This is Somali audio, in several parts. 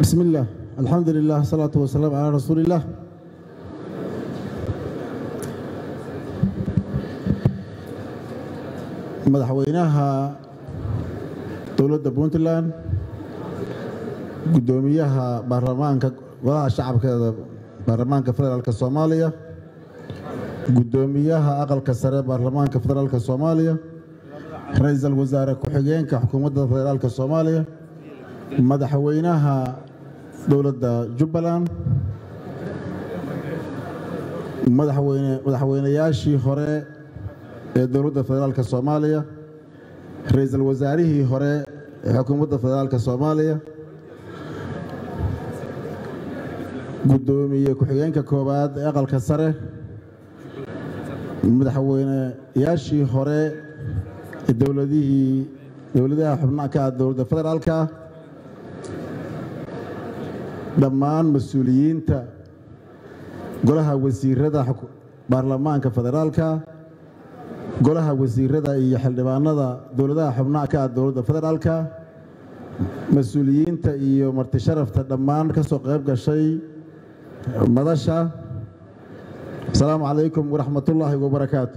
بسم الله الحمد لله الصلاة والسلام على رسول الله madaxweynaha dowladda puntland guddoomiyaha baarlamaanka golaha shacabkeeda baarlamaanka federaalk soomaaliya guddoomiyaha aqalka sare baarlamaanka federaalk soomaaliya ra-iisul wasaare ku-xigeenka xukuumadda federaalk soomaaliya madaxweynaha dowladda jubbaland madaxweyne madaxweynayaashii hore ee dowladda federaalk soomaaliya ra-iisul wasaarihii hore ee xukuumadda federaalk soomaaliya guddoomiye ku-xigeenka koowaad ee aqalka sare madaxweyneyaashii hore ee dowladihii dowladaha xubnaha ka ah dowladda federaalka dhammaan mas-uuliyiinta golaha wasiirada baarlamaanka federaalka golaha wasiirada iyo xildhibaanada dowladaha xubnaha ka ah dowladda federaalka mas-uuliyiinta iyo marti sharafta dhammaan ka soo qayb gashay madasha asalaamu calaykum waraxmatullaahi wabarakaatu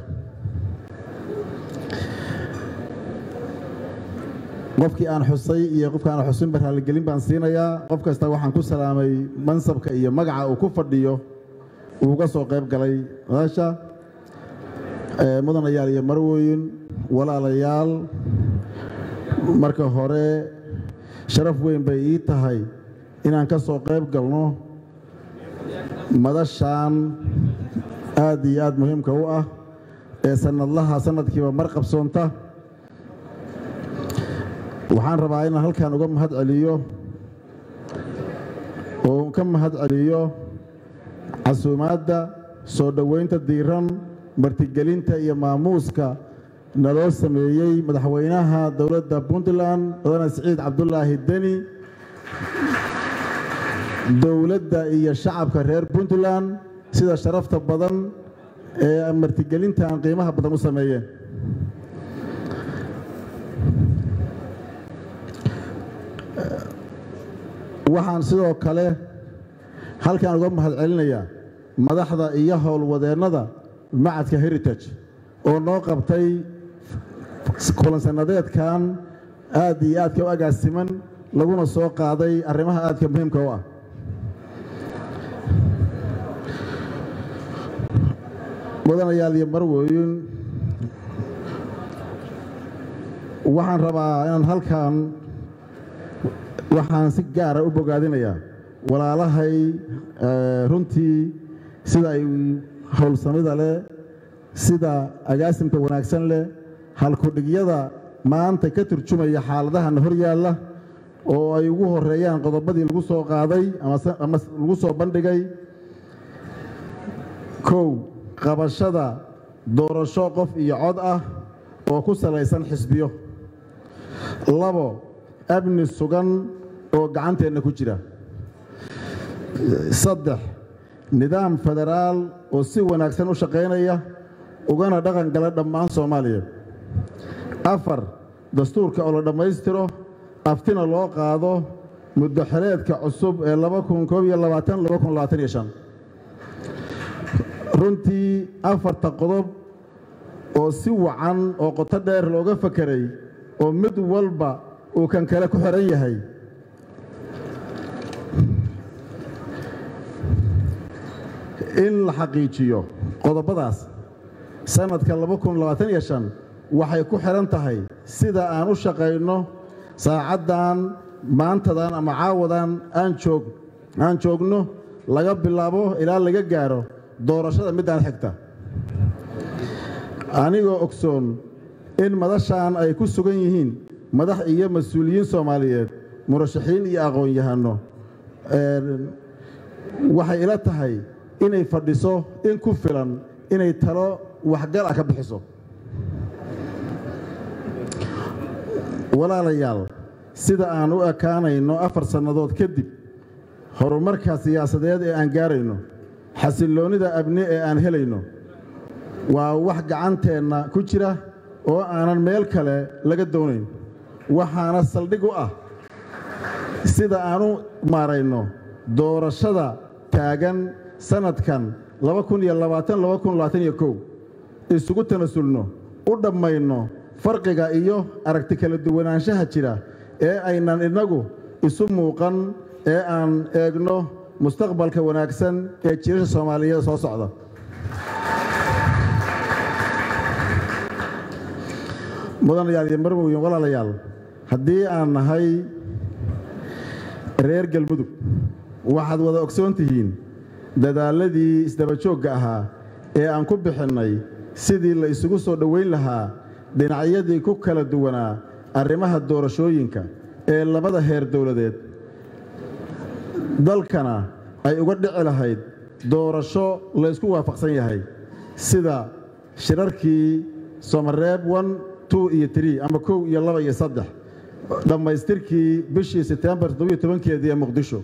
qofkii aan xusay iyo qofka aan xusinba raaligelin baan siinayaa qof kasta waxaan ku salaamay mansabka iyo magaca uu ku fadhiyo uu uga soo qayb galay madasha mudanayaal iyo marwoyin walaalayaal marka hore sharaf weyn bay ii tahay inaan ka soo qayb galno madashan aad iyo aad muhiimka u ah ee sanadlaha sanadkiiba mar qabsoonta waxaan rabaa inaan halkan uga mahad celiyo oo ka mahad celiyo casuumaadda soo dhoweynta diiran martigelinta iyo maamuuska naloo sameeyey madaxweynaha dowladda puntland mudane siciid cabdulaahi deni dowladda iyo shacabka reer puntland sida sharafta badan ee martigelintan qiimaha badan u sameeyeen waxaan sidoo kale halkan uga mahad celinayaa madaxda iyo howlwadeennada macadka heritage oo noo qabtay kulansannadeedkan aad iyo aadka u agaasiman laguna soo qaaday arrimaha aadka muhiimka u ah mudanayaal iyo marwoyin waxaan rabaa inaan halkan waxaan si gaara u bogaadinayaa walaalahay runtii sida ay howlsamida leh sida agaasimka wanaagsan leh halkudhigyada maanta ka turjumaya xaaladahana hor yaalla oo ay ugu horeeyaan qodobadii lagu soo qaaday ama lagu soo bandhigay kow qabashada doorasho qof iyo cod ah oo ku salaysan xisbiyo labo amni sugan oo gacanteenna ku jira saddex nidaam federaal oo si wanaagsan u shaqaynaya ugana dhaqan gala dhammaan soomaaliya afar dastuurka oo la dhammaystiro aftina loo qaado muddo xeleedka cusub ee runtii afarta qodob oo si wacan oo qoto dheer looga fakeray oo mid walba uu kan kale ku xihan yahay in la xaqiijiyo qodobadaas sannadka waxay ku xidhan tahay sida aan u shaqayno saacaddan maantadan ama caawadan aan joogno laga bilaabo ilaa laga gaaro doorashada middaan xigta anigoo ogsoon in madashan ay ku sugan yihiin madax iyo mas-uuliyiin soomaaliyeed murashaxiin iyo aqoon-yahanno waxay ila tahay inay fadhiso in ku filan inay talo waxgal ah ka bixiso walaalayaal sida aan u ekaanayno afar sannadood kadib horumarka siyaasadeed ee aan gaarayno xasilloonnida abni ee aan helayno waa wax gacanteenna ku jira oo aanan meel kale laga doonayn waxaana saldhig u ah sida aan u maarayno doorashada taagan sannadkan isugu tanasulno u dhammayno farqiga iyo aragti kala duwanaanshaha jira ee aynan innagu isu muuqan ee aan eegno mustaqbalka wanaagsan ee jiirasha soomaaliyeed soo socda mudanayaal iyo marwoyin walaalayaal haddii aan nahay reer galmudug waxaad wada ogsoon tihiin dadaalladii isdabajoogga ahaa ee aan ku bixinnay sidii la isugu soo dhowayn lahaa dhinacyadii ku kala duwanaa arrimaha doorashooyinka ee labada heer dowladeed dalkana ay uga dhici lahayd doorasho laysku waafaqsan yahay sida shirarkii somareeb on tu iyo tri ama kow iyo laba iyo saddex dhammaystirkii bishii setembar keedii ee muqdisho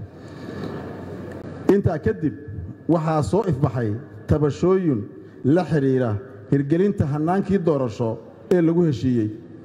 intaa kadib waxaa soo ifbaxay tabashooyin la xidhiidha hirgelinta hannaankii doorasho ee lagu heshiiyey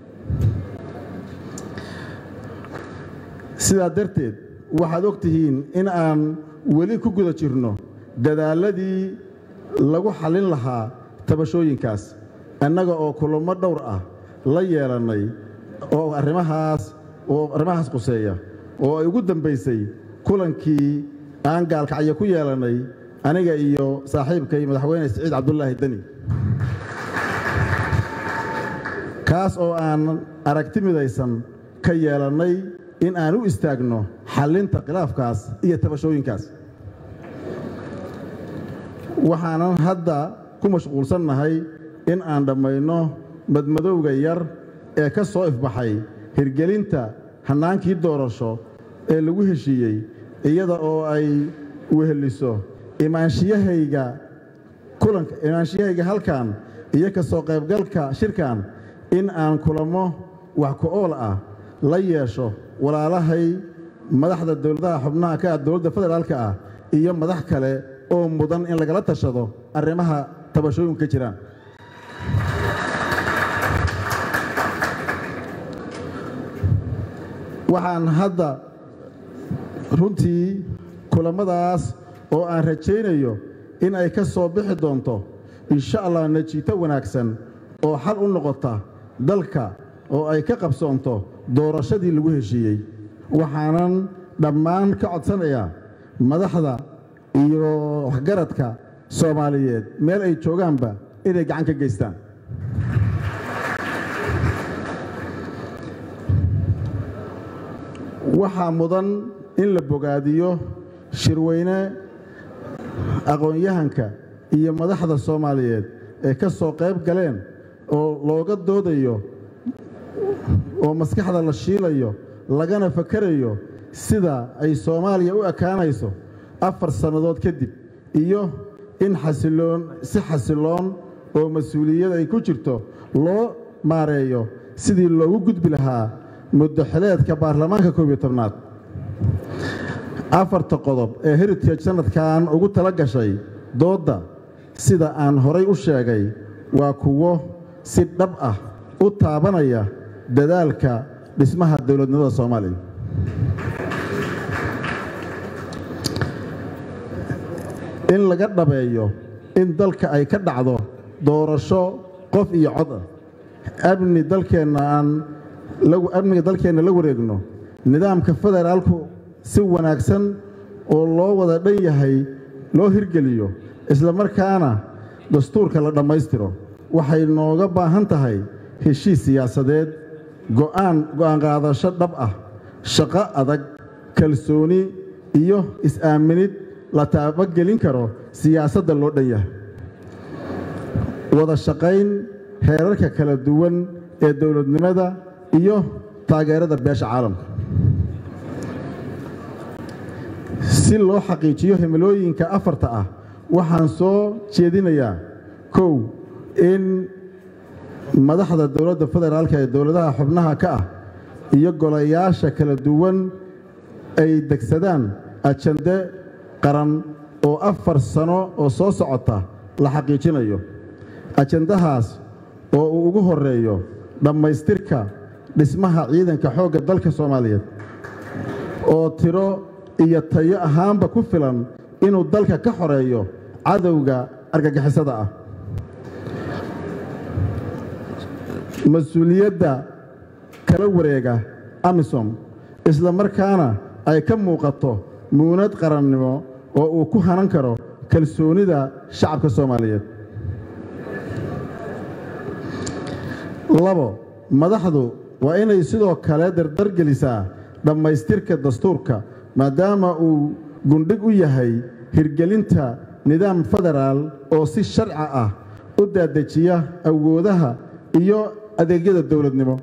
sidaa darteed waxaad og tihiin in aan weli ku guda jirno dadaalladii lagu xallin lahaa tabashooyinkaas annaga oo kulamo dhowr ah la yeelannay oo arrimahaas oo arrimahaas quseeya oo ay ugu dambaysay kulankii aan gaalkacyo ku yeelannay aniga iyo saaxiibkay madaxweyne siciid cabdulaahi deni kaas oo aan aragti midaysan ka yeelannay in aan u istaagno xallinta khilaafkaas iyo tabashooyinkaas waxaanan hadda ku mashquulsannahay in aan dhammayno madmadowga yar ee ka soo ifbaxay hirgelinta hannaankii doorasho ee lagu heshiiyey iyada oo ay weheliso imaanshiyahayga kulanka imaanshiyahayga halkan iyo ka soo qaybgalka shirkan in aan kulamo wax ku ool ah la yeesho walaalahay madaxda dowladaha xubnaha ka ah dowladda federaalka ah iyo madax kale oo mudan in lagala tashado arrimaha tabashooyinku ka jiraan waxaan hadda runtii kulammadaas oo aan rajaynayo in ay ka soo bixi doonto insha allah najiito wanaagsan oo xal u noqota dalka oo ay ka qabsoonto doorashadii lagu heshiiyey waxaanan dhammaan ka codsanayaa madaxda iyo waxgaradka soomaaliyeed meel ay joogaanba inay gacan ka geystaan waxaa mudan in la bogaadiyo shirweyne aqoon-yahanka iyo madaxda soomaaliyeed ee ka soo qayb galeen oo looga doodayo oo maskaxda la shiilayo lagana fakarayo sida ay soomaaliya u ekaanayso afar sannadood kadib iyo in xasiloon si xasiloon oo mas-uuliyad ay ku jirto loo maareeyo sidii loogu gudbi lahaa muddoxileedka baarlamaanka koob iyo tobnaad afarta qodob ee heritage sannadkan ugu tala gashay doodda sida aan horay u sheegay waa kuwo si dhab ah u taabanaya dadaalka dhismaha dowladnimada soomaaliya in laga dhabeeyo in dalka ay ka dhacdo doorasho qof iyo cod ah amni dalkeenna aan amniga dalkeenna la wareegno nidaamka federaalku si wanaagsan oo loo wada dhan yahay loo hirgeliyo isla markaana dastuurka la dhammaystiro waxay nooga baahan tahay heshiis siyaasadeed go'aan go'aan qaadasho dhab ah shaqo adag kalsooni iyo is-aaminid la taabagelin karo siyaasadda loo dhan yahay wada shaqayn heerarka kala duwan ee dowladnimada iyo taageerada beesha caalamka si loo xaqiijiyo himilooyinka afarta ah waxaan soo jeedinayaa kow in madaxda dowladda federaalka ee dowladaha xubnaha ka ah iyo golayaasha kala duwan ay degsadaan ajande qaran oo afar sano oo soo socota la xaqiijinayo ajandahaas oo uu ugu horeeyo dhammaystirka dhismaha ciidanka xoogga dalka soomaaliyeed oo tiro iyo tayo ahaanba ku filan inuu dalka ka xoreeyo cadowga argagixisada ah mas-uuliyadda kala wareega amisom isla markaana ay ka muuqato muunad qarannimo oo uu ku hanan karo kalsoonida shacabka soomaaliyeed labo madaxdu waa inay sidoo kale dardargelisaa dhammaystirka dastuurka maadaama uu gundhig u yahay hirgelinta nidaam federaal oo si sharci ah u daadejiya awoodaha iyo adeegyada dowladnimo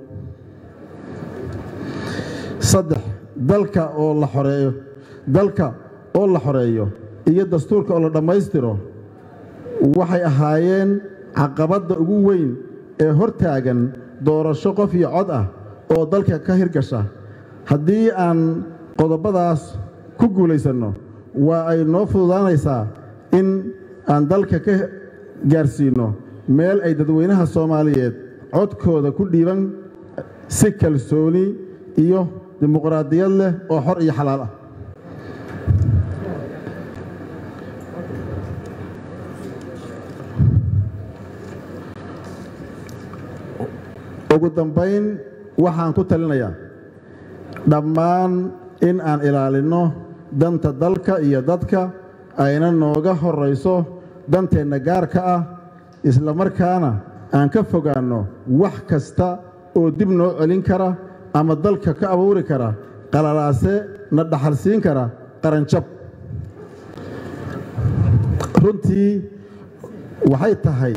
saddex dalka oo la xoreeyo dalka oo la xoreeyo iyo dastuurka oo la dhammaystiro waxay ahaayeen caqabadda ugu weyn ee hortaagan doorasho qof iyo cod ah oo dalka ka hirgasha haddii aan qodobadaas ku guulaysanno waa ay noo fududaanaysaa in aan dalka ka gaarsiinno meel ay dadweynaha soomaaliyeed codkooda ku dhiiban si kalsooni iyo dimuqraadiyad leh oo xor iyo xalaal ah ugu dambayn waxaan ku talinayaa dhammaan in aan ilaalinno danta dalka iyo dadka ayna nooga horrayso danteenna gaarka ah isla markaana aan ka fogaanno wax kasta oo dib noo celin kara ama dalka ka abuuri kara qalalaase na dhaxalsiin kara qaranjab runtii waxay tahay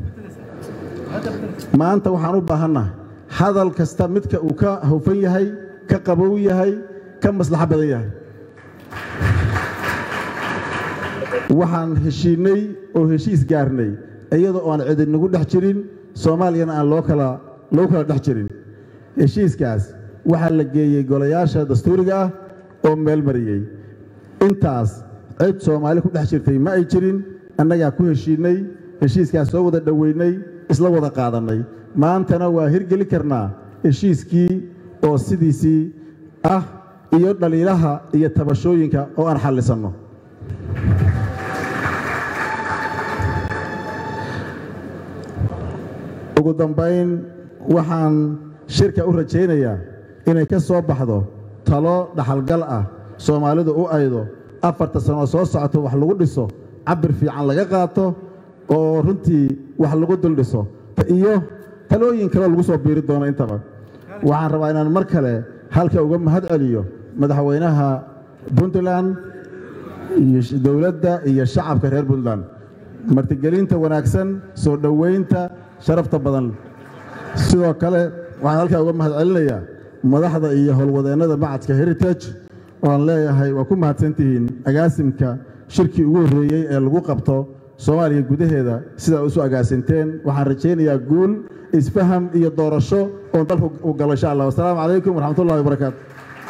maanta waxaan u baahannahay hadal kasta midka uu ka hawfan yahay ka qabow yahay ka maslaxo badan yahay waxaan heshiinnay oo heshiis gaarnay iyadoo aan cidinagu dhex jirin soomaaliyana aan loo kala lagu kala dhex jirin heshiiskaas waxaa la geeyey golayaasha dastuuriga ah oo meel mariyey intaas cid soomaali ku dhex jirtay ma ay jirin annagaa ku heshiinnay heshiiskaas soo wada dhoweynay isla wada qaadannay maantana waa hirgeli karnaa heshiiskii oo sidiisii ah iyo dhaliilaha iyo tabashooyinka oo aan xallisanno ugu dambayn waxaan shirka u rajaynayaa inay ka soo baxdo talo dhaxalgal ah soomaalidu u aydo afarta sano soo socoto wax lagu dhiso cabir fiican laga qaato oo runtii wax lagu duldhiso iyo talooyin kaleo lagu soo biiri doono intaba waxaan rabaa inaan mar kale halka uga mahad celiyo madaxweynaha puntland iyo dowladda iyo shacabka reer puntland martigelinta wanaagsan soo dhoweynta sharafta badan sidoo kale waxaan halkaa uga mahad celinayaa madaxda iyo howlwadeennada macadka heritage ooaan leeyahay waa ku mahadsantihiin agaasimka shirkii ugu horreeyey ee lagu qabto soomaaliya gudaheeda sidaa isu agaasinteen waxaan rajaynayaa guul isfaham iyo doorasho oon dalku u galo insha allah wasalaamu calaykum waraxmatullahi wabarakaatu